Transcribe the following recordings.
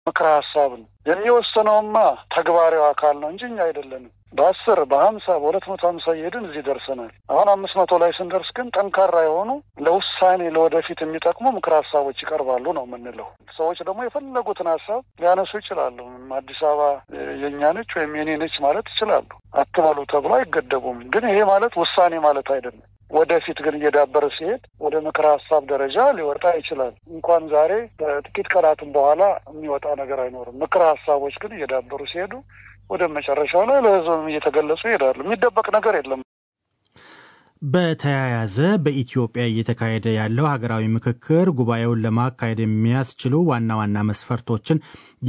ምክረ ሀሳብ ነው የሚወሰነውማ ተግባራዊ አካል ነው እንጂ እኛ አይደለንም። በአስር በሀምሳ በሁለት መቶ ሀምሳ እየሄድን እዚህ ደርሰናል። አሁን አምስት መቶ ላይ ስንደርስ ግን ጠንካራ የሆኑ ለውሳኔ ለወደፊት የሚጠቅሙ ምክር ሀሳቦች ይቀርባሉ ነው የምንለው። ሰዎች ደግሞ የፈለጉትን ሀሳብ ሊያነሱ ይችላሉ። አዲስ አበባ የእኛ ነች ወይም የኔ ነች ማለት ይችላሉ። አትበሉ ተብሎ አይገደቡም። ግን ይሄ ማለት ውሳኔ ማለት አይደለም። ወደፊት ግን እየዳበረ ሲሄድ ወደ ምክር ሀሳብ ደረጃ ሊወጣ ይችላል። እንኳን ዛሬ በጥቂት ቀናትም በኋላ የሚወጣ ነገር አይኖርም። ምክር ሀሳቦች ግን እየዳበሩ ሲሄዱ ወደ መጨረሻው ላይ ለሕዝብም እየተገለጹ ይሄዳሉ። የሚደበቅ ነገር የለም። በተያያዘ በኢትዮጵያ እየተካሄደ ያለው ሀገራዊ ምክክር ጉባኤውን ለማካሄድ የሚያስችሉ ዋና ዋና መስፈርቶችን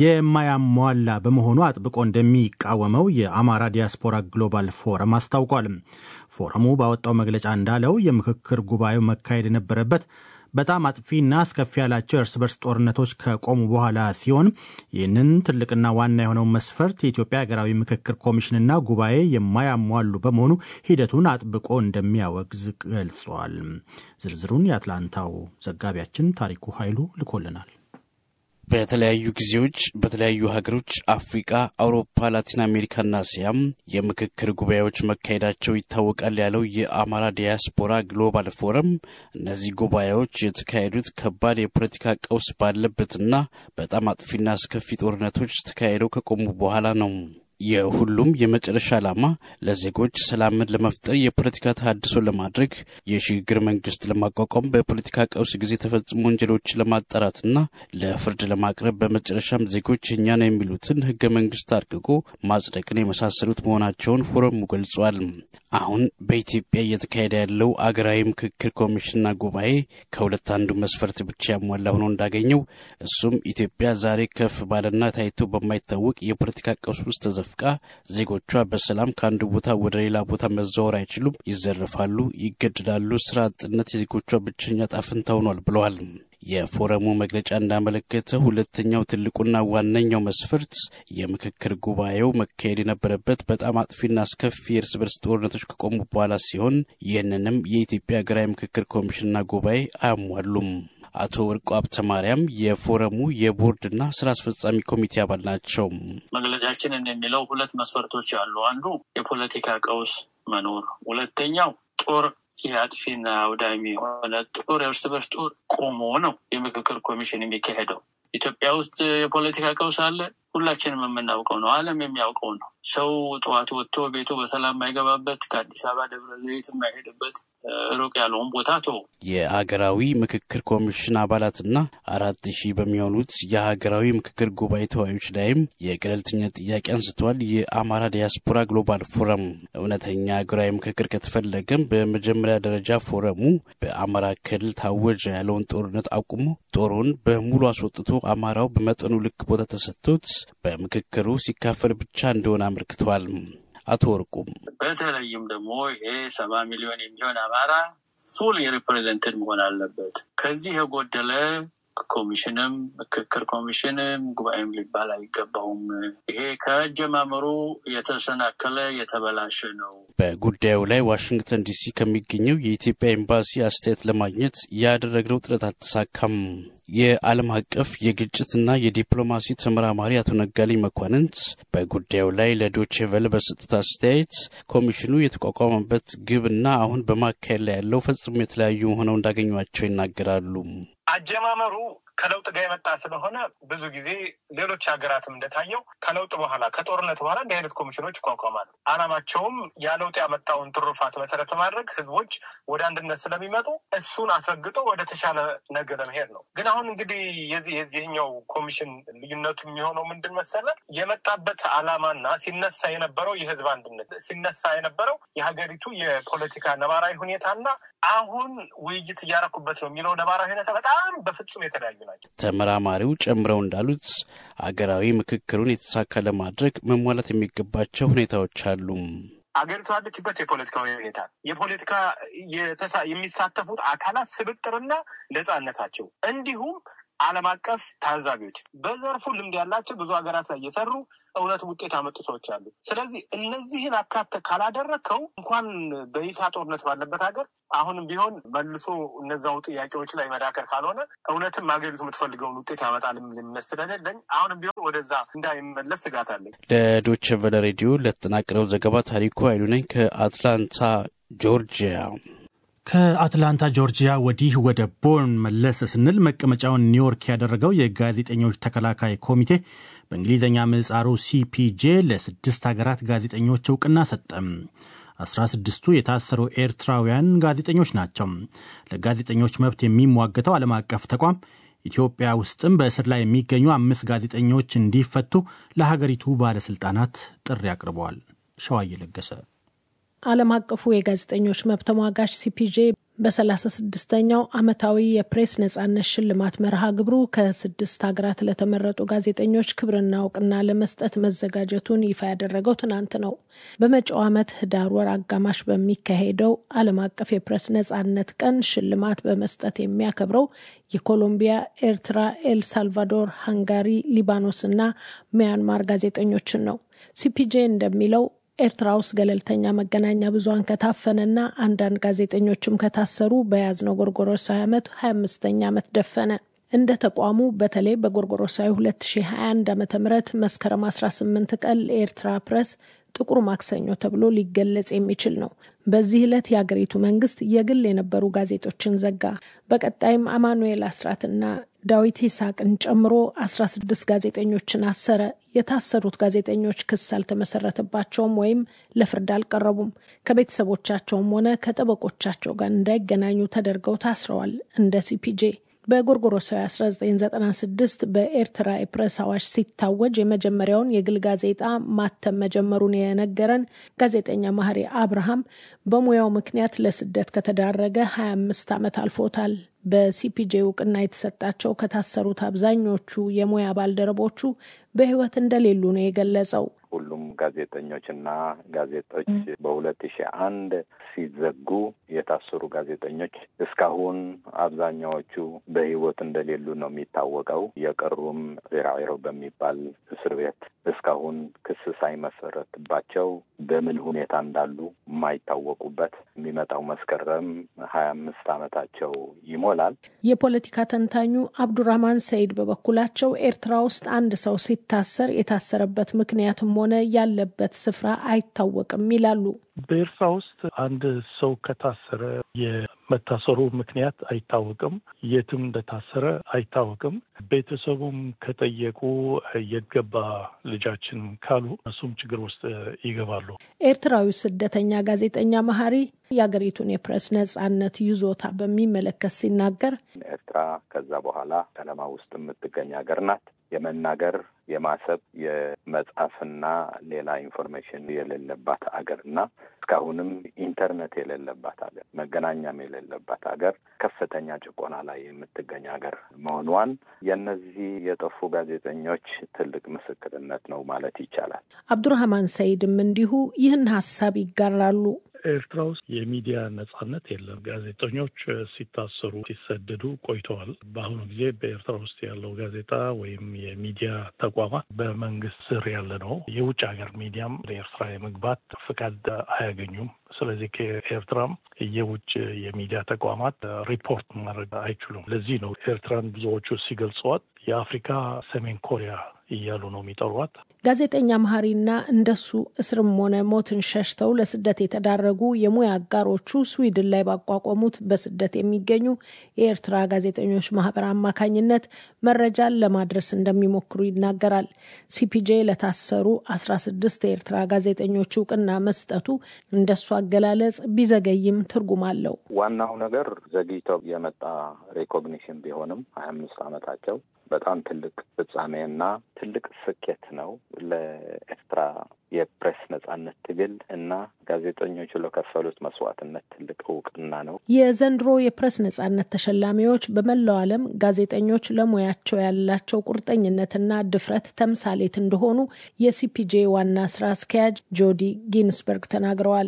የማያሟላ በመሆኑ አጥብቆ እንደሚቃወመው የአማራ ዲያስፖራ ግሎባል ፎረም አስታውቋል። ፎረሙ ባወጣው መግለጫ እንዳለው የምክክር ጉባኤው መካሄድ የነበረበት በጣም አጥፊና አስከፊ ያላቸው የእርስ በርስ ጦርነቶች ከቆሙ በኋላ ሲሆን ይህንን ትልቅና ዋና የሆነውን መስፈርት የኢትዮጵያ ሀገራዊ ምክክር ኮሚሽንና ጉባኤ የማያሟሉ በመሆኑ ሂደቱን አጥብቆ እንደሚያወግዝ ገልጿል። ዝርዝሩን የአትላንታው ዘጋቢያችን ታሪኩ ኃይሉ ልኮልናል። በተለያዩ ጊዜዎች በተለያዩ ሀገሮች አፍሪቃ፣ አውሮፓ፣ ላቲን አሜሪካና እስያም የምክክር ጉባኤዎች መካሄዳቸው ይታወቃል ያለው የአማራ ዲያስፖራ ግሎባል ፎረም እነዚህ ጉባኤዎች የተካሄዱት ከባድ የፖለቲካ ቀውስ ባለበትና በጣም አጥፊና አስከፊ ጦርነቶች ተካሄደው ከቆሙ በኋላ ነው። የሁሉም የመጨረሻ ዓላማ ለዜጎች ሰላምን ለመፍጠር የፖለቲካ ተሃድሶ ለማድረግ የሽግግር መንግስት ለማቋቋም በፖለቲካ ቀውስ ጊዜ የተፈጸሙ ወንጀሎችን ለማጣራትና ለፍርድ ለማቅረብ በመጨረሻም ዜጎች የኛ ነው የሚሉትን ህገ መንግስት አርቅቆ ማጽደቅን የመሳሰሉት መሆናቸውን ፎረሙ ገልጿል። አሁን በኢትዮጵያ እየተካሄደ ያለው አገራዊ ምክክር ኮሚሽንና ጉባኤ ከሁለት አንዱ መስፈርት ብቻ ያሟላ ሆኖ እንዳገኘው እሱም ኢትዮጵያ ዛሬ ከፍ ባለና ታይቶ በማይታወቅ የፖለቲካ ቀውስ ውስጥ ተዘፍ ቃ ዜጎቿ በሰላም ከአንዱ ቦታ ወደ ሌላ ቦታ መዘወር አይችሉም፣ ይዘረፋሉ፣ ይገድላሉ። ስራ አጥነት የዜጎቿ ብቸኛ ጣፍንታ ሆኗል ብለዋል። የፎረሙ መግለጫ እንዳመለከተ ሁለተኛው ትልቁና ዋነኛው መስፈርት የምክክር ጉባኤው መካሄድ የነበረበት በጣም አጥፊና አስከፊ የእርስ በርስ ጦርነቶች ከቆሙ በኋላ ሲሆን ይህንንም የኢትዮጵያ ሀገራዊ ምክክር ኮሚሽንና ጉባኤ አያሟሉም። አቶ ወርቁ ሀብተ ማርያም የፎረሙ የቦርድና ስራ አስፈጻሚ ኮሚቴ አባል ናቸው። መግለጫችንን የሚለው ሁለት መስፈርቶች አሉ። አንዱ የፖለቲካ ቀውስ መኖር፣ ሁለተኛው ጦር የአጥፊና አውዳሚ የሆነ ጦር የእርስ በርስ ጦር ቆሞ ነው የምክክር ኮሚሽን የሚካሄደው። ኢትዮጵያ ውስጥ የፖለቲካ ቀውስ አለ። ሁላችንም የምናውቀው ነው። ዓለም የሚያውቀው ነው። ሰው ጠዋት ወጥቶ ቤቱ በሰላም የማይገባበት ከአዲስ አበባ ደብረ ዘይት የማይሄድበት ሩቅ ያለውን ቦታ ቶ የሀገራዊ ምክክር ኮሚሽን አባላትና አራት ሺህ በሚሆኑት የሀገራዊ ምክክር ጉባኤ ተወያዮች ላይም የገለልተኛ ጥያቄ አንስተዋል። የአማራ ዲያስፖራ ግሎባል ፎረም እውነተኛ ሀገራዊ ምክክር ከተፈለገም በመጀመሪያ ደረጃ ፎረሙ በአማራ ክልል ታወጀ ያለውን ጦርነት አቁሞ ጦሩን በሙሉ አስወጥቶ አማራው በመጠኑ ልክ ቦታ ተሰጥቶት በምክክሩ ሲካፈል ብቻ እንደሆነ አመልክተዋል። አቶ ወርቁም በተለይም ደግሞ ይሄ ሰባ ሚሊዮን የሚሆን አማራ ፉል የሪፕሬዘንትድ መሆን አለበት። ከዚህ የጎደለ ኮሚሽንም ምክክር ኮሚሽንም ጉባኤም ሊባል አይገባውም። ይሄ ከአጀማመሩ የተሰናከለ የተበላሸ ነው። በጉዳዩ ላይ ዋሽንግተን ዲሲ ከሚገኘው የኢትዮጵያ ኤምባሲ አስተያየት ለማግኘት ያደረግነው ጥረት አልተሳካም። የዓለም አቀፍ የግጭትና የዲፕሎማሲ ተመራማሪ አቶ ነጋሊ መኳንንት በጉዳዩ ላይ ለዶቼ ቬለ በሰጡት አስተያየት ኮሚሽኑ የተቋቋመበት ግብና አሁን በማካሄድ ላይ ያለው ፈጽሞ የተለያዩ ሆነው እንዳገኟቸው ይናገራሉ። አጀማመሩ ከለውጥ ጋር የመጣ ስለሆነ ብዙ ጊዜ ሌሎች ሀገራትም እንደታየው ከለውጥ በኋላ ከጦርነት በኋላ እንዲህ አይነት ኮሚሽኖች ይቋቋማሉ። ዓላማቸውም ያ ለውጥ ያመጣውን ትሩፋት መሰረት በማድረግ ህዝቦች ወደ አንድነት ስለሚመጡ እሱን አስረግጦ ወደ ተሻለ ነገር ለመሄድ ነው። ግን አሁን እንግዲህ የዚህ የዚህኛው ኮሚሽን ልዩነቱ የሚሆነው ምንድን መሰለ የመጣበት ዓላማና ሲነሳ የነበረው የህዝብ አንድነት ሲነሳ የነበረው የሀገሪቱ የፖለቲካ ነባራዊ ሁኔታና አሁን ውይይት እያረኩበት ነው የሚለው ነባራዊ ሁኔታ በጣም በፍጹም የተለያዩ ናቸው። ተመራማሪው ጨምረው እንዳሉት አገራዊ ምክክሩን የተሳካ ለማድረግ መሟላት የሚገባቸው ሁኔታዎች አሉ። አገሪቱ ያለችበት የፖለቲካ ሁኔታ የፖለቲካ የሚሳተፉት አካላት ስብጥርና ነጻነታቸው እንዲሁም ዓለም አቀፍ ታዛቢዎች በዘርፉ ልምድ ያላቸው ብዙ ሀገራት ላይ እየሰሩ እውነት ውጤት ያመጡ ሰዎች አሉ። ስለዚህ እነዚህን አካተ ካላደረግከው እንኳን በይፋ ጦርነት ባለበት ሀገር አሁንም ቢሆን መልሶ እነዛው ጥያቄዎች ላይ መዳከር ካልሆነ እውነትም ሀገሪቱ የምትፈልገውን ውጤት ያመጣል እምነት ስለሌለኝ አሁንም ቢሆን ወደዛ እንዳይመለስ ስጋት አለኝ። ለዶቼ ቬለ ሬዲዮ ለተጠናቀረው ዘገባ ታሪኩ ኃይሉ ነኝ ከአትላንታ ጆርጂያ። ከአትላንታ ጆርጂያ ወዲህ ወደ ቦርን መለስ ስንል መቀመጫውን ኒውዮርክ ያደረገው የጋዜጠኞች ተከላካይ ኮሚቴ በእንግሊዝኛ ምህጻሩ ሲፒጄ ለስድስት ሀገራት ጋዜጠኞች እውቅና ሰጠም። አስራ ስድስቱ የታሰሩ ኤርትራውያን ጋዜጠኞች ናቸው። ለጋዜጠኞች መብት የሚሟገተው ዓለም አቀፍ ተቋም ኢትዮጵያ ውስጥም በእስር ላይ የሚገኙ አምስት ጋዜጠኞች እንዲፈቱ ለሀገሪቱ ባለሥልጣናት ጥሪ አቅርበዋል። ሸዋዬ ለገሰ ዓለም አቀፉ የጋዜጠኞች መብት ተሟጋች ሲፒጄ በሰላሳ ስድስተኛው ዓመታዊ የፕሬስ ነጻነት ሽልማት መርሃ ግብሩ ከስድስት ሀገራት ለተመረጡ ጋዜጠኞች ክብርና እውቅና ለመስጠት መዘጋጀቱን ይፋ ያደረገው ትናንት ነው። በመጪው ዓመት ህዳር ወር አጋማሽ በሚካሄደው ዓለም አቀፍ የፕሬስ ነጻነት ቀን ሽልማት በመስጠት የሚያከብረው የኮሎምቢያ፣ ኤርትራ፣ ኤልሳልቫዶር፣ ሃንጋሪ፣ ሊባኖስ እና ሚያንማር ጋዜጠኞችን ነው። ሲፒጄ እንደሚለው ኤርትራ ውስጥ ገለልተኛ መገናኛ ብዙኃን ከታፈነና አንዳንድ ጋዜጠኞችም ከታሰሩ በያዝነው ጎርጎሮሳዊ ዓመት 25ኛ ዓመት ደፈነ። እንደ ተቋሙ በተለይ በጎርጎሮሳዊ 2021 ዓ ም መስከረም 18 ቀን ለኤርትራ ፕሬስ ጥቁር ማክሰኞ ተብሎ ሊገለጽ የሚችል ነው። በዚህ ዕለት የአገሪቱ መንግስት የግል የነበሩ ጋዜጦችን ዘጋ። በቀጣይም አማኑኤል አስራትና ዳዊት ይስሐቅን ጨምሮ 16 ጋዜጠኞችን አሰረ። የታሰሩት ጋዜጠኞች ክስ አልተመሰረተባቸውም ወይም ለፍርድ አልቀረቡም። ከቤተሰቦቻቸውም ሆነ ከጠበቆቻቸው ጋር እንዳይገናኙ ተደርገው ታስረዋል። እንደ ሲፒጄ በጎርጎሮሳዊ 1996 በኤርትራ የፕሬስ አዋጅ ሲታወጅ የመጀመሪያውን የግል ጋዜጣ ማተም መጀመሩን የነገረን ጋዜጠኛ ማህሪ አብርሃም በሙያው ምክንያት ለስደት ከተዳረገ 25 ዓመት አልፎታል። በሲፒጄ እውቅና የተሰጣቸው ከታሰሩት አብዛኞቹ የሙያ ባልደረቦቹ በሕይወት እንደሌሉ ነው የገለጸው። ሁሉም ጋዜጠኞችና ጋዜጦች በሁለት ሺህ አንድ ሲዘጉ የታሰሩ ጋዜጠኞች እስካሁን አብዛኛዎቹ በሕይወት እንደሌሉ ነው የሚታወቀው። የቀሩም ዜራዒሮ በሚባል እስር ቤት እስካሁን ክስ ሳይመሰረትባቸው በምን ሁኔታ እንዳሉ የማይታወቁበት የሚመጣው መስከረም ሀያ አምስት ዓመታቸው ይሞላል። የፖለቲካ ተንታኙ አብዱራህማን ሰይድ በበኩላቸው ኤርትራ ውስጥ አንድ ሰው ሲታሰር የታሰረበት ምክንያትም ሆነ ያለበት ስፍራ አይታወቅም ይላሉ። በኤርትራ ውስጥ አንድ ሰው ከታሰረ የመታሰሩ ምክንያት አይታወቅም። የትም እንደታሰረ አይታወቅም። ቤተሰቡም ከጠየቁ የገባ ልጃችን ካሉ እሱም ችግር ውስጥ ይገባሉ። ኤርትራዊ ስደተኛ ጋዜጠኛ መሀሪ የሀገሪቱን የፕሬስ ነጻነት ይዞታ በሚመለከት ሲናገር ኤርትራ ከዛ በኋላ ጨለማ ውስጥ የምትገኝ ሀገር ናት። የመናገር የማሰብ የመጻፍና ሌላ ኢንፎርሜሽን የሌለባት ሀገር እና እስካሁንም ኢንተርኔት የሌለባት ሀገር መገናኛም የሌለባት ሀገር ከፍተኛ ጭቆና ላይ የምትገኝ ሀገር መሆኗን የእነዚህ የጠፉ ጋዜጠኞች ትልቅ ምስክርነት ነው ማለት ይቻላል። አብዱራህማን ሰይድም እንዲሁ ይህን ሀሳብ ይጋራሉ። ኤርትራ ውስጥ የሚዲያ ነጻነት የለም። ጋዜጠኞች ሲታሰሩ፣ ሲሰደዱ ቆይተዋል። በአሁኑ ጊዜ በኤርትራ ውስጥ ያለው ጋዜጣ ወይም የሚዲያ ተቋማት በመንግስት ስር ያለ ነው። የውጭ ሀገር ሚዲያም ለኤርትራ የመግባት ፍቃድ አያገኙም። ስለዚህ ከኤርትራም የውጭ የሚዲያ ተቋማት ሪፖርት ማድረግ አይችሉም። ለዚህ ነው ኤርትራን ብዙዎቹ ሲገልጸዋት የአፍሪካ ሰሜን ኮሪያ እያሉ ነው የሚጠሯት። ጋዜጠኛ መሀሪና እንደሱ እስርም ሆነ ሞትን ሸሽተው ለስደት የተዳረጉ የሙያ አጋሮቹ ስዊድን ላይ ባቋቋሙት በስደት የሚገኙ የኤርትራ ጋዜጠኞች ማህበር አማካኝነት መረጃን ለማድረስ እንደሚሞክሩ ይናገራል። ሲፒጄ ለታሰሩ አስራ ስድስት የኤርትራ ጋዜጠኞች እውቅና መስጠቱ እንደሱ አገላለጽ ቢዘገይም ትርጉም አለው። ዋናው ነገር ዘግይተው የመጣ ሬኮግኒሽን ቢሆንም ሀያ አምስት ዓመታቸው በጣም ትልቅ ፍጻሜና ትልቅ ስኬት ነው ለኤርትራ የፕሬስ ነጻነት ትግል እና ጋዜጠኞቹ ለከፈሉት መስዋዕትነት ትልቅ እውቅና ነው። የዘንድሮ የፕሬስ ነጻነት ተሸላሚዎች በመላው ዓለም ጋዜጠኞች ለሙያቸው ያላቸው ቁርጠኝነትና ድፍረት ተምሳሌት እንደሆኑ የሲፒጄ ዋና ስራ አስኪያጅ ጆዲ ጊንስበርግ ተናግረዋል።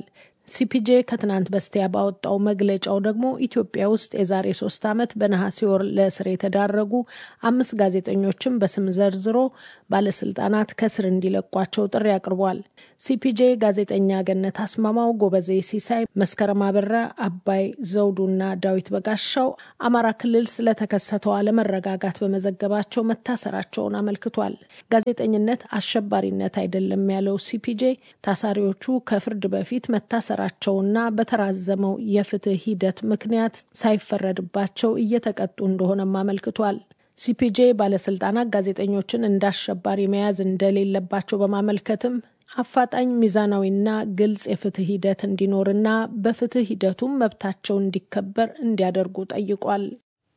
ሲፒጄ ከትናንት በስቲያ ባወጣው መግለጫው ደግሞ ኢትዮጵያ ውስጥ የዛሬ ሶስት ዓመት በነሐሴ ወር ለእስር የተዳረጉ አምስት ጋዜጠኞችን በስም ዘርዝሮ ባለስልጣናት ከስር እንዲለቋቸው ጥሪ አቅርቧል። ሲፒጄ ጋዜጠኛ ገነት አስማማው፣ ጎበዜ ሲሳይ፣ መስከረም አበራ፣ አባይ ዘውዱና ዳዊት በጋሻው አማራ ክልል ስለተከሰተው አለመረጋጋት በመዘገባቸው መታሰራቸውን አመልክቷል። ጋዜጠኝነት አሸባሪነት አይደለም ያለው ሲፒጄ ታሳሪዎቹ ከፍርድ በፊት መታሰራቸውና በተራዘመው የፍትህ ሂደት ምክንያት ሳይፈረድባቸው እየተቀጡ እንደሆነም አመልክቷል። ሲፒጄ ባለስልጣናት ጋዜጠኞችን እንደ አሸባሪ መያዝ እንደሌለባቸው በማመልከትም አፋጣኝ ሚዛናዊና ግልጽ የፍትህ ሂደት እንዲኖርና በፍትህ ሂደቱም መብታቸው እንዲከበር እንዲያደርጉ ጠይቋል።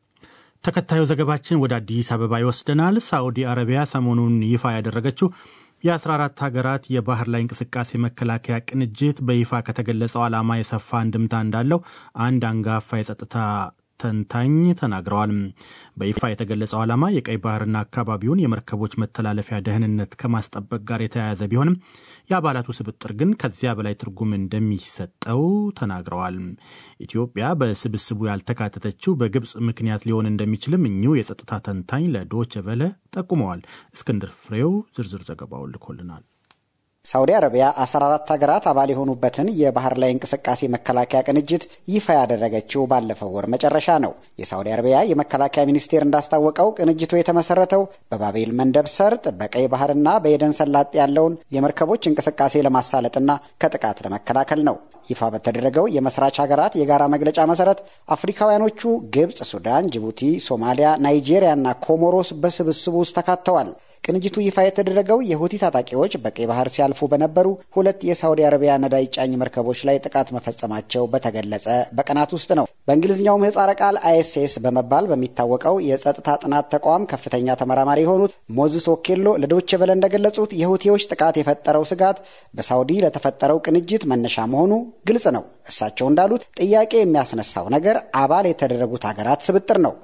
ተከታዩ ዘገባችን ወደ አዲስ አበባ ይወስደናል። ሳዑዲ አረቢያ ሰሞኑን ይፋ ያደረገችው የ14 ሀገራት የባህር ላይ እንቅስቃሴ መከላከያ ቅንጅት በይፋ ከተገለጸው ዓላማ የሰፋ አንድምታ እንዳለው አንድ አንጋፋ የጸጥታ ተንታኝ ተናግረዋል። በይፋ የተገለጸው ዓላማ የቀይ ባህርና አካባቢውን የመርከቦች መተላለፊያ ደህንነት ከማስጠበቅ ጋር የተያያዘ ቢሆንም የአባላቱ ስብጥር ግን ከዚያ በላይ ትርጉም እንደሚሰጠው ተናግረዋል። ኢትዮጵያ በስብስቡ ያልተካተተችው በግብፅ ምክንያት ሊሆን እንደሚችልም እኚሁ የጸጥታ ተንታኝ ለዶቼ ቬለ ጠቁመዋል። እስክንድር ፍሬው ዝርዝር ዘገባውን ልኮልናል። ሳውዲ አረቢያ 14 ሀገራት አባል የሆኑበትን የባህር ላይ እንቅስቃሴ መከላከያ ቅንጅት ይፋ ያደረገችው ባለፈው ወር መጨረሻ ነው። የሳውዲ አረቢያ የመከላከያ ሚኒስቴር እንዳስታወቀው ቅንጅቱ የተመሰረተው በባቤል መንደብ ሰርጥ በቀይ ባህርና በኤደን ሰላጤ ያለውን የመርከቦች እንቅስቃሴ ለማሳለጥና ከጥቃት ለመከላከል ነው። ይፋ በተደረገው የመስራች ሀገራት የጋራ መግለጫ መሰረት አፍሪካውያኖቹ ግብፅ፣ ሱዳን፣ ጅቡቲ፣ ሶማሊያ፣ ናይጄሪያና ኮሞሮስ በስብስቡ ውስጥ ተካተዋል። ቅንጅቱ ይፋ የተደረገው የሁቲ ታጣቂዎች በቀይ ባህር ሲያልፉ በነበሩ ሁለት የሳውዲ አረቢያ ነዳጅ ጫኝ መርከቦች ላይ ጥቃት መፈጸማቸው በተገለጸ በቀናት ውስጥ ነው። በእንግሊዝኛው ምህጻረ ቃል አይኤስኤስ በመባል በሚታወቀው የጸጥታ ጥናት ተቋም ከፍተኛ ተመራማሪ የሆኑት ሞዝስ ኦኬሎ ለዶይቼ ቬለ እንደገለጹት የሁቲዎች ጥቃት የፈጠረው ስጋት በሳውዲ ለተፈጠረው ቅንጅት መነሻ መሆኑ ግልጽ ነው። እሳቸው እንዳሉት ጥያቄ የሚያስነሳው ነገር አባል የተደረጉት ሀገራት ስብጥር ነው።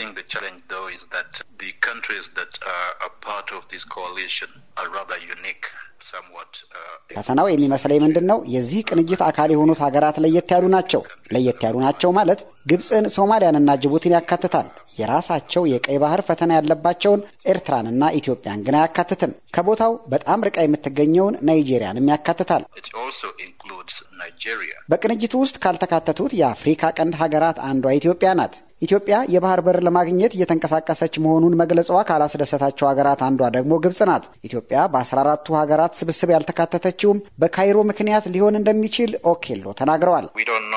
ፈተናው የሚመስለኝ ምንድን ነው? የዚህ ቅንጅት አካል የሆኑት ሀገራት ለየት ያሉ ናቸው። ለየት ያሉ ናቸው ማለት ግብፅን፣ ሶማሊያንና ጅቡቲን ያካትታል። የራሳቸው የቀይ ባህር ፈተና ያለባቸውን ኤርትራንና ኢትዮጵያን ግን አያካትትም። ከቦታው በጣም ርቃ የምትገኘውን ናይጄሪያንም ያካትታል። በቅንጅቱ ውስጥ ካልተካተቱት የአፍሪካ ቀንድ ሀገራት አንዷ ኢትዮጵያ ናት። ኢትዮጵያ የባህር በር ለማግኘት እየተንቀሳቀሰች መሆኑን መግለጿ ካላስደሰታቸው ሀገራት አንዷ ደግሞ ግብጽ ናት። ኢትዮጵያ በአስራ አራቱ ሀገራት ስብስብ ያልተካተተችውም በካይሮ ምክንያት ሊሆን እንደሚችል ኦኬሎ ተናግረዋል።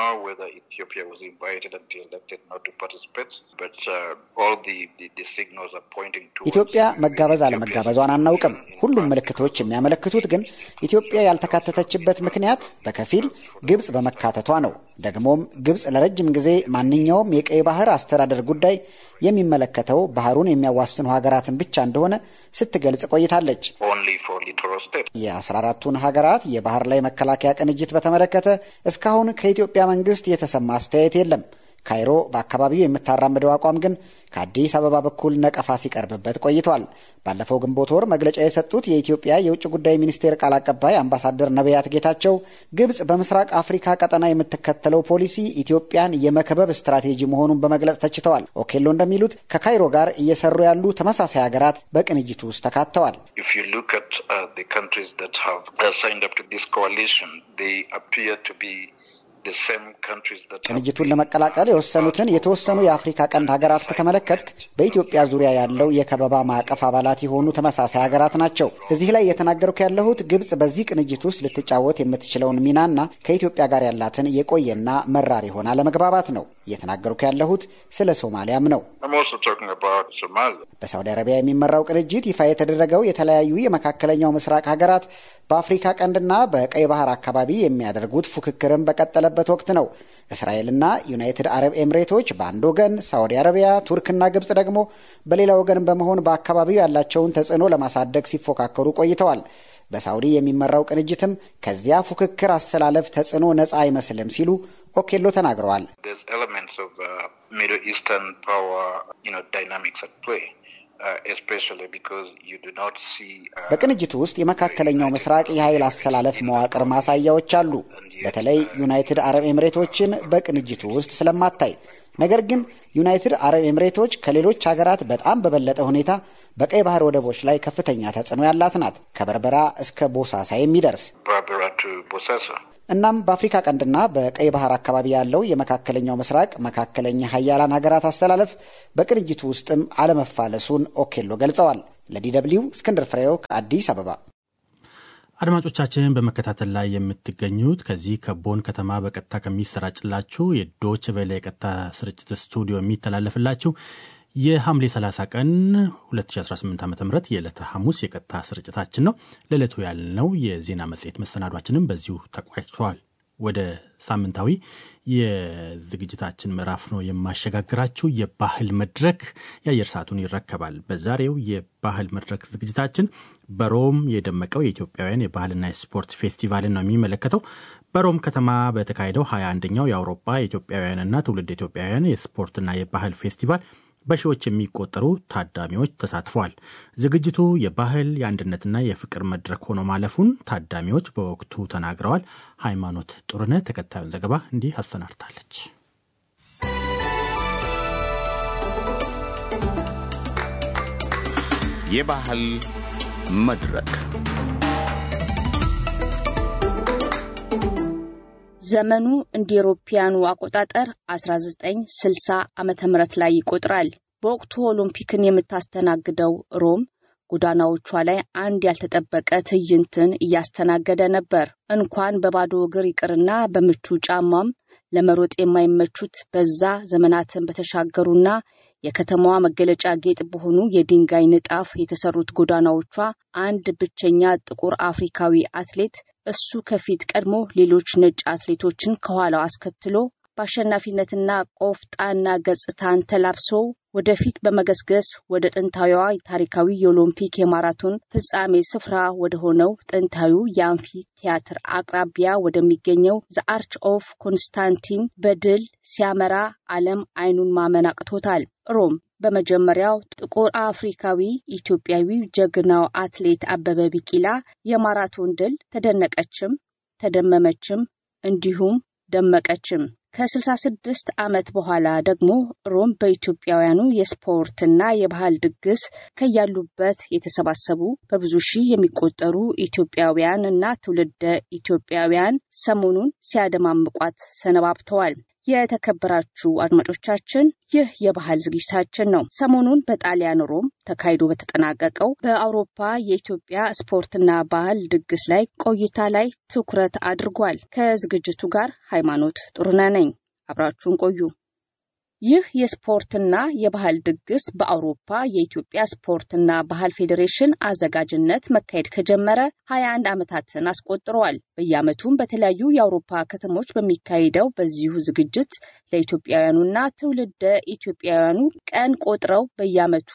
ኢትዮጵያ መጋበዝ አለመጋበዟን አናውቅም። ሁሉም ምልክቶች የሚያመለክቱት ግን ኢትዮጵያ ያልተካተተችበት ምክንያት በከፊል ግብጽ በመካተቷ ነው። ደግሞም ግብጽ ለረጅም ጊዜ ማንኛውም የቀይ ባህር አስተዳደር ጉዳይ የሚመለከተው ባህሩን የሚያዋስኑ ሀገራትን ብቻ እንደሆነ ስትገልጽ ቆይታለች። የአስራ አራቱን ሀገራት የባህር ላይ መከላከያ ቅንጅት በተመለከተ እስካሁን ከኢትዮጵያ መንግስት የተሰማ አስተያየት የለም። ካይሮ በአካባቢው የምታራምደው አቋም ግን ከአዲስ አበባ በኩል ነቀፋ ሲቀርብበት ቆይቷል። ባለፈው ግንቦት ወር መግለጫ የሰጡት የኢትዮጵያ የውጭ ጉዳይ ሚኒስቴር ቃል አቀባይ አምባሳደር ነቢያት ጌታቸው ግብጽ በምስራቅ አፍሪካ ቀጠና የምትከተለው ፖሊሲ ኢትዮጵያን የመከበብ ስትራቴጂ መሆኑን በመግለጽ ተችተዋል። ኦኬሎ እንደሚሉት ከካይሮ ጋር እየሰሩ ያሉ ተመሳሳይ ሀገራት በቅንጅቱ ውስጥ ተካተዋል። ቅንጅቱን ለመቀላቀል የወሰኑትን የተወሰኑ የአፍሪካ ቀንድ ሀገራት ከተመለከትክ በኢትዮጵያ ዙሪያ ያለው የከበባ ማዕቀፍ አባላት የሆኑ ተመሳሳይ ሀገራት ናቸው። እዚህ ላይ የተናገርኩ ያለሁት ግብጽ በዚህ ቅንጅት ውስጥ ልትጫወት የምትችለውን ሚናና ከኢትዮጵያ ጋር ያላትን የቆየና መራር የሆነ አለመግባባት ነው። እየተናገርኩ ያለሁት ስለ ሶማሊያም ነው። በሳውዲ አረቢያ የሚመራው ቅንጅት ይፋ የተደረገው የተለያዩ የመካከለኛው ምስራቅ ሀገራት በአፍሪካ ቀንድና በቀይ ባህር አካባቢ የሚያደርጉት ፉክክርን በቀጠለበት ወቅት ነው። እስራኤልና ዩናይትድ አረብ ኤምሬቶች በአንድ ወገን፣ ሳዑዲ አረቢያ፣ ቱርክና ግብጽ ደግሞ በሌላ ወገን በመሆን በአካባቢው ያላቸውን ተጽዕኖ ለማሳደግ ሲፎካከሩ ቆይተዋል። በሳውዲ የሚመራው ቅንጅትም ከዚያ ፉክክር አሰላለፍ ተጽዕኖ ነፃ አይመስልም ሲሉ ኦኬሎ ተናግረዋል። በቅንጅቱ ውስጥ የመካከለኛው ምስራቅ የኃይል አሰላለፍ መዋቅር ማሳያዎች አሉ። በተለይ ዩናይትድ አረብ ኤምሬቶችን በቅንጅቱ ውስጥ ስለማታይ ነገር ግን ዩናይትድ አረብ ኤምሬቶች ከሌሎች ሀገራት በጣም በበለጠ ሁኔታ በቀይ ባህር ወደቦች ላይ ከፍተኛ ተጽዕኖ ያላት ናት፣ ከበርበራ እስከ ቦሳሳ የሚደርስ እናም በአፍሪካ ቀንድና በቀይ ባህር አካባቢ ያለው የመካከለኛው ምስራቅ መካከለኛ ሀያላን ሀገራት አስተላለፍ በቅንጅቱ ውስጥም አለመፋለሱን ኦኬሎ ገልጸዋል። ለዲ ደብልዩ እስክንድር ፍሬው ከአዲስ አበባ። አድማጮቻችን በመከታተል ላይ የምትገኙት ከዚህ ከቦን ከተማ በቀጥታ ከሚሰራጭላችሁ የዶች ቬለ የቀጥታ ስርጭት ስቱዲዮ የሚተላለፍላችሁ የሐምሌ 30 ቀን 2018 ዓ ም የዕለተ ሐሙስ የቀጥታ ስርጭታችን ነው። ለዕለቱ ያልነው የዜና መጽሔት መሰናዷችንም በዚሁ ተቋጭቷል። ወደ ሳምንታዊ የዝግጅታችን ምዕራፍ ነው የማሸጋግራችሁ። የባህል መድረክ የአየር ሰዓቱን ይረከባል። በዛሬው የባህል መድረክ ዝግጅታችን በሮም የደመቀው የኢትዮጵያውያን የባህልና የስፖርት ፌስቲቫልን ነው የሚመለከተው። በሮም ከተማ በተካሄደው 21ኛው የአውሮፓ የኢትዮጵያውያንና ትውልድ ኢትዮጵያውያን የስፖርትና የባህል ፌስቲቫል በሺዎች የሚቆጠሩ ታዳሚዎች ተሳትፈዋል። ዝግጅቱ የባህል የአንድነትና የፍቅር መድረክ ሆኖ ማለፉን ታዳሚዎች በወቅቱ ተናግረዋል። ሃይማኖት ጥሩነህ ተከታዩን ዘገባ እንዲህ አሰናድታለች። የባህል መድረክ ዘመኑ እንደ ኤሮፓያኑ አቆጣጠር 1960 ዓመተ ምህረት ላይ ይቆጥራል። በወቅቱ ኦሎምፒክን የምታስተናግደው ሮም ጎዳናዎቿ ላይ አንድ ያልተጠበቀ ትዕይንትን እያስተናገደ ነበር። እንኳን በባዶ እግር ይቅርና በምቹ ጫማም ለመሮጥ የማይመቹት በዛ ዘመናትን በተሻገሩና የከተማዋ መገለጫ ጌጥ በሆኑ የድንጋይ ንጣፍ የተሰሩት ጎዳናዎቿ አንድ ብቸኛ ጥቁር አፍሪካዊ አትሌት እሱ ከፊት ቀድሞ ሌሎች ነጭ አትሌቶችን ከኋላው አስከትሎ በአሸናፊነትና ቆፍጣና ገጽታን ተላብሶ ወደፊት በመገስገስ ወደ ጥንታዊዋ ታሪካዊ የኦሎምፒክ የማራቶን ፍጻሜ ስፍራ ወደ ሆነው ጥንታዊው የአምፊ ቲያትር አቅራቢያ ወደሚገኘው ዘ አርች ኦፍ ኮንስታንቲን በድል ሲያመራ ዓለም አይኑን ማመን አቅቶታል። ሮም በመጀመሪያው ጥቁር አፍሪካዊ ኢትዮጵያዊ ጀግናው አትሌት አበበ ቢቂላ የማራቶን ድል ተደነቀችም፣ ተደመመችም እንዲሁም ደመቀችም። ከ66 ዓመት በኋላ ደግሞ ሮም በኢትዮጵያውያኑ የስፖርትና የባህል ድግስ ከያሉበት የተሰባሰቡ በብዙ ሺህ የሚቆጠሩ ኢትዮጵያውያን እና ትውልደ ኢትዮጵያውያን ሰሞኑን ሲያደማምቋት ሰነባብተዋል። የተከበራችሁ አድማጮቻችን ይህ የባህል ዝግጅታችን ነው። ሰሞኑን በጣሊያን ሮም ተካሂዶ በተጠናቀቀው በአውሮፓ የኢትዮጵያ ስፖርትና ባህል ድግስ ላይ ቆይታ ላይ ትኩረት አድርጓል። ከዝግጅቱ ጋር ሃይማኖት ጥሩነህ ነኝ። አብራችሁን ቆዩ። ይህ የስፖርትና የባህል ድግስ በአውሮፓ የኢትዮጵያ ስፖርትና ባህል ፌዴሬሽን አዘጋጅነት መካሄድ ከጀመረ 21 ዓመታትን አስቆጥረዋል። በየዓመቱም በተለያዩ የአውሮፓ ከተሞች በሚካሄደው በዚሁ ዝግጅት ለኢትዮጵያውያኑና ትውልደ ኢትዮጵያውያኑ ቀን ቆጥረው በየዓመቱ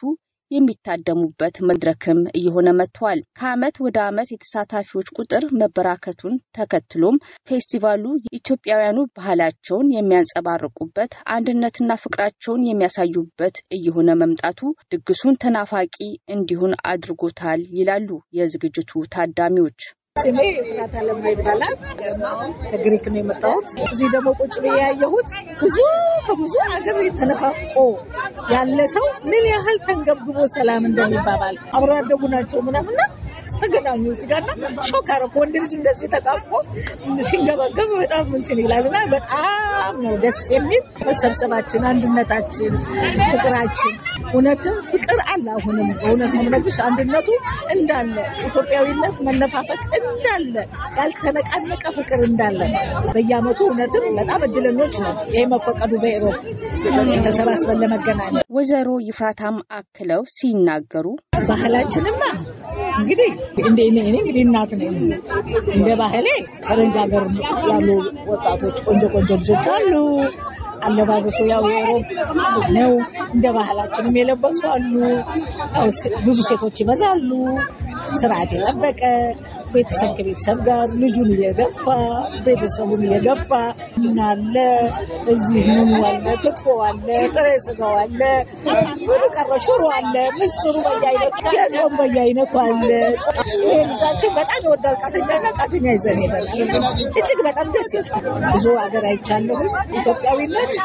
የሚታደሙበት መድረክም እየሆነ መጥቷል። ከዓመት ወደ ዓመት የተሳታፊዎች ቁጥር መበራከቱን ተከትሎም ፌስቲቫሉ ኢትዮጵያውያኑ ባህላቸውን የሚያንጸባርቁበት፣ አንድነትና ፍቅራቸውን የሚያሳዩበት እየሆነ መምጣቱ ድግሱን ተናፋቂ እንዲሆን አድርጎታል ይላሉ የዝግጅቱ ታዳሚዎች። ስሜ ፍራት አለማ ይባላል። ከግሪክ ነው የመጣሁት። እዚህ ደግሞ ቁጭ ብዬ ያየሁት ብዙ ከብዙ አገር ተነፋፍቆ ያለ ሰው ምን ያህል ተንገብግቦ ሰላም እንደሚባባል አብሮ ያደጉ ናቸው ምናምና ተገናኙ እዚህ ጋር እና ሾክ አደረኩ። ወንድ ልጅ እንደዚህ ተቃቅፎ ሲንገበገብ በጣም እንትን ይላል እና በጣም ነው ደስ የሚል መሰብሰባችን፣ አንድነታችን፣ ፍቅራችን እውነትም ፍቅር አለ። አሁንም በእውነት ነው የምነግርሽ አንድነቱ እንዳለ ኢትዮጵያዊነት መነፋፈቅ እንዳለ ያልተነቃነቀ ፍቅር እንዳለ በየዓመቱ እውነትም በጣም እድለኞች ነው ይሄ መፈቀዱ በኢሮብ ተሰባስበን ለመገናኘት። ወይዘሮ ይፍራታም አክለው ሲናገሩ ባህላችንማ እንግዲህ እንደ እኔ እንግዲህ እናት ነኝ። እንደ ባህሌ ፈረንጅ ሀገር ያሉ ወጣቶች ቆንጆ ቆንጆ ልጆች አሉ። አለባበሱ ያው የሮብ ነው። እንደ ባህላችንም የለበሱ አሉ። ብዙ ሴቶች ይበዛሉ። ስርዓት የጠበቀ ቤተሰብ ከቤተሰብ ጋር ልጁን እየገፋ ቤተሰቡን እየገፋ ምናለ እዚህ ምኑ አለ፣ ክትፎ አለ፣ ጥሬ ስጋው አለ፣ ሁሉ ቀረ፣ ሽሮ አለ፣ ምስሩ በየአይነቱ የጾም በየአይነቱ አለ። ይሄ ልጃችን በጣም ይወዳል ቃተኛና ቃተኛ ይዘን ሄደናል። እጅግ በጣም ደስ ይላል። ብዙ ሀገር አይቻለሁ። ኢትዮጵያዊነት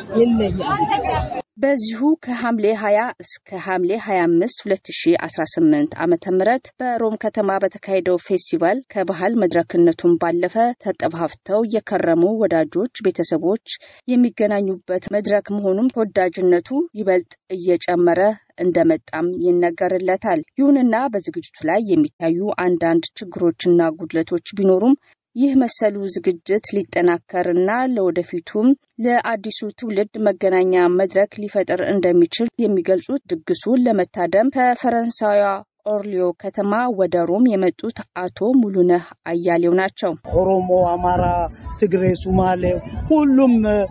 ይለያል። በዚሁ ከሐምሌ 20 እስከ ሐምሌ 25 2018 ዓ ም በሮም ከተማ በተካሄደው ፌስቲቫል ከባህል መድረክነቱን ባለፈ ተጠፋፍተው የከረሙ ወዳጆች፣ ቤተሰቦች የሚገናኙበት መድረክ መሆኑም ተወዳጅነቱ ይበልጥ እየጨመረ እንደመጣም ይነገርለታል። ይሁንና በዝግጅቱ ላይ የሚታዩ አንዳንድ ችግሮችና ጉድለቶች ቢኖሩም ይህ መሰሉ ዝግጅት ሊጠናከርና ለወደፊቱም ለአዲሱ ትውልድ መገናኛ መድረክ ሊፈጥር እንደሚችል የሚገልጹት ድግሱን ለመታደም ከፈረንሳዊዋ ኦርሊዮ ከተማ ወደ ሮም የመጡት አቶ ሙሉነህ አያሌው ናቸው። ኦሮሞ፣ አማራ፣ ትግሬ፣ ሱማሌ ሁሉም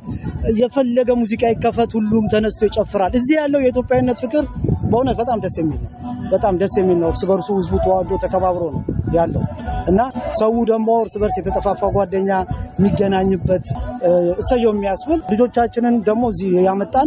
የፈለገ ሙዚቃ ይከፈት፣ ሁሉም ተነስቶ ይጨፍራል። እዚህ ያለው የኢትዮጵያዊነት ፍቅር በእውነት በጣም ደስ የሚል ነው። በጣም ደስ የሚል ነው። እርስ በርሱ ህዝቡ ተዋዶ ተከባብሮ ነው ያለው እና ሰው ደግሞ እርስ በርስ የተጠፋፋ ጓደኛ የሚገናኝበት እሰየው የሚያስብል ልጆቻችንን ደግሞ እዚህ ያመጣን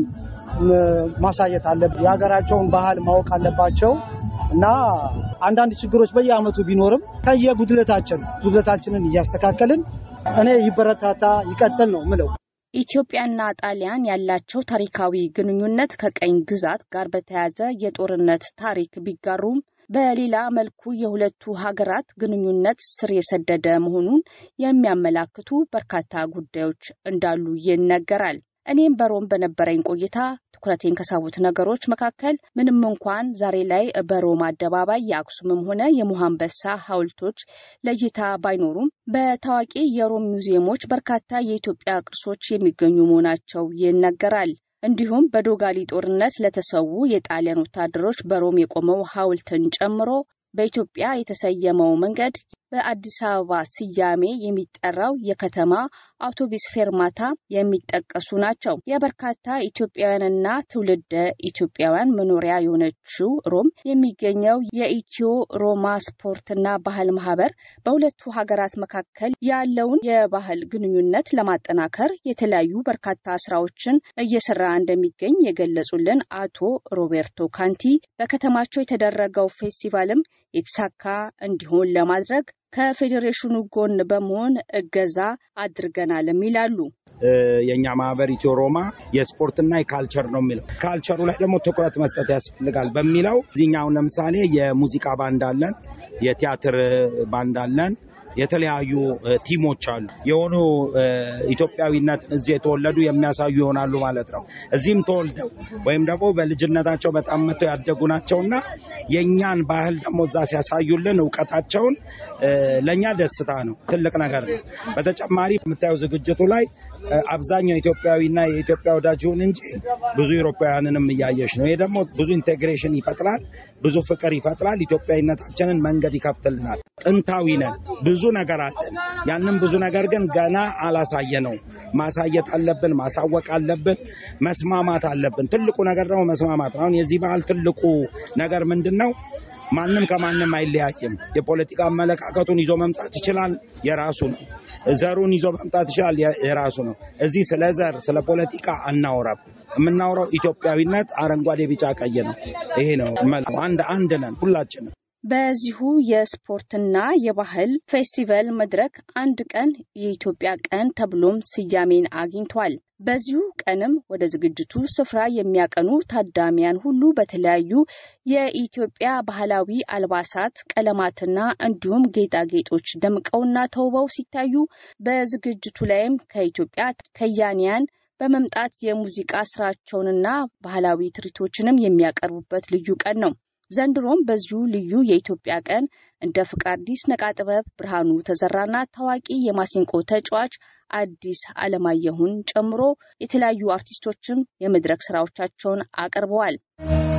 ማሳየት አለብን። የሀገራቸውን ባህል ማወቅ አለባቸው እና አንዳንድ ችግሮች በየአመቱ ቢኖርም ከየጉድለታችን ጉድለታችንን እያስተካከልን እኔ ይበረታታ ይቀጥል ነው ምለው። ኢትዮጵያና ጣሊያን ያላቸው ታሪካዊ ግንኙነት ከቀኝ ግዛት ጋር በተያያዘ የጦርነት ታሪክ ቢጋሩም በሌላ መልኩ የሁለቱ ሀገራት ግንኙነት ስር የሰደደ መሆኑን የሚያመላክቱ በርካታ ጉዳዮች እንዳሉ ይነገራል። እኔም በሮም በነበረኝ ቆይታ ትኩረቴን ከሳቡት ነገሮች መካከል ምንም እንኳን ዛሬ ላይ በሮም አደባባይ የአክሱምም ሆነ የሙሃንበሳ ሐውልቶች ለእይታ ባይኖሩም በታዋቂ የሮም ሙዚየሞች በርካታ የኢትዮጵያ ቅርሶች የሚገኙ መሆናቸው ይነገራል። እንዲሁም በዶጋሊ ጦርነት ለተሰዉ የጣሊያን ወታደሮች በሮም የቆመው ሐውልትን ጨምሮ በኢትዮጵያ የተሰየመው መንገድ በአዲስ አበባ ስያሜ የሚጠራው የከተማ አውቶቡስ ፌርማታ የሚጠቀሱ ናቸው። የበርካታ ኢትዮጵያውያንና ትውልደ ኢትዮጵያውያን መኖሪያ የሆነችው ሮም የሚገኘው የኢትዮ ሮማ ስፖርትና ባህል ማህበር በሁለቱ ሀገራት መካከል ያለውን የባህል ግንኙነት ለማጠናከር የተለያዩ በርካታ ስራዎችን እየሰራ እንደሚገኝ የገለጹልን አቶ ሮቤርቶ ካንቲ በከተማቸው የተደረገው ፌስቲቫልም የተሳካ እንዲሆን ለማድረግ ከፌዴሬሽኑ ጎን በመሆን እገዛ አድርገናልም ይላሉ። የእኛ ማህበር ኢትዮ ሮማ የስፖርትና የካልቸር ነው የሚለው ካልቸሩ ላይ ደግሞ ትኩረት መስጠት ያስፈልጋል በሚለው እዚህኛውን ለምሳሌ የሙዚቃ ባንድ አለን፣ የቲያትር ባንድ አለን፣ የተለያዩ ቲሞች አሉ። የሆኑ ኢትዮጵያዊነትን እዚህ የተወለዱ የሚያሳዩ ይሆናሉ ማለት ነው። እዚህም ተወልደው ወይም ደግሞ በልጅነታቸው በጣም መጥተው ያደጉ ናቸውና የእኛን ባህል ደግሞ እዛ ሲያሳዩልን እውቀታቸውን ለእኛ ደስታ ነው፣ ትልቅ ነገር ነው። በተጨማሪ የምታየው ዝግጅቱ ላይ አብዛኛው ኢትዮጵያዊና የኢትዮጵያ ወዳጅ ይሁን እንጂ ብዙ ኢሮፓውያንንም እያየሽ ነው። ይሄ ደግሞ ብዙ ኢንቴግሬሽን ይፈጥራል፣ ብዙ ፍቅር ይፈጥራል። ኢትዮጵያዊነታችንን መንገድ ይከፍትልናል። ጥንታዊ ነን፣ ብዙ ነገር አለን። ያንን ብዙ ነገር ግን ገና አላሳየ ነው። ማሳየት አለብን፣ ማሳወቅ አለብን፣ መስማማት አለብን። ትልቁ ነገር ደግሞ መስማማት ነው። አሁን የዚህ ባህል ትልቁ ነገር ምንድን ነው? ማንም ከማንም አይለያይም። የፖለቲካ አመለካከቱን ይዞ መምጣት ይችላል፣ የራሱ ነው። ዘሩን ይዞ መምጣት ይችላል፣ የራሱ ነው። እዚህ ስለ ዘር ስለ ፖለቲካ አናወራም። የምናወራው ኢትዮጵያዊነት አረንጓዴ፣ ቢጫ፣ ቀይ ነው። ይሄ ነው አንድ አንድ ነን ሁላችንም። በዚሁ የስፖርትና የባህል ፌስቲቫል መድረክ አንድ ቀን የኢትዮጵያ ቀን ተብሎም ስያሜን አግኝቷል። በዚሁ ቀንም ወደ ዝግጅቱ ስፍራ የሚያቀኑ ታዳሚያን ሁሉ በተለያዩ የኢትዮጵያ ባህላዊ አልባሳት፣ ቀለማትና እንዲሁም ጌጣጌጦች ደምቀውና ተውበው ሲታዩ በዝግጅቱ ላይም ከኢትዮጵያ ከያንያን በመምጣት የሙዚቃ ስራቸውንና ባህላዊ ትርኢቶችንም የሚያቀርቡበት ልዩ ቀን ነው። ዘንድሮም በዚሁ ልዩ የኢትዮጵያ ቀን እንደ ፍቃዲስ ነቃጥበብ፣ ብርሃኑ ተዘራና ታዋቂ የማሲንቆ ተጫዋች አዲስ አለማየሁን ጨምሮ የተለያዩ አርቲስቶችም የመድረክ ስራዎቻቸውን አቅርበዋል።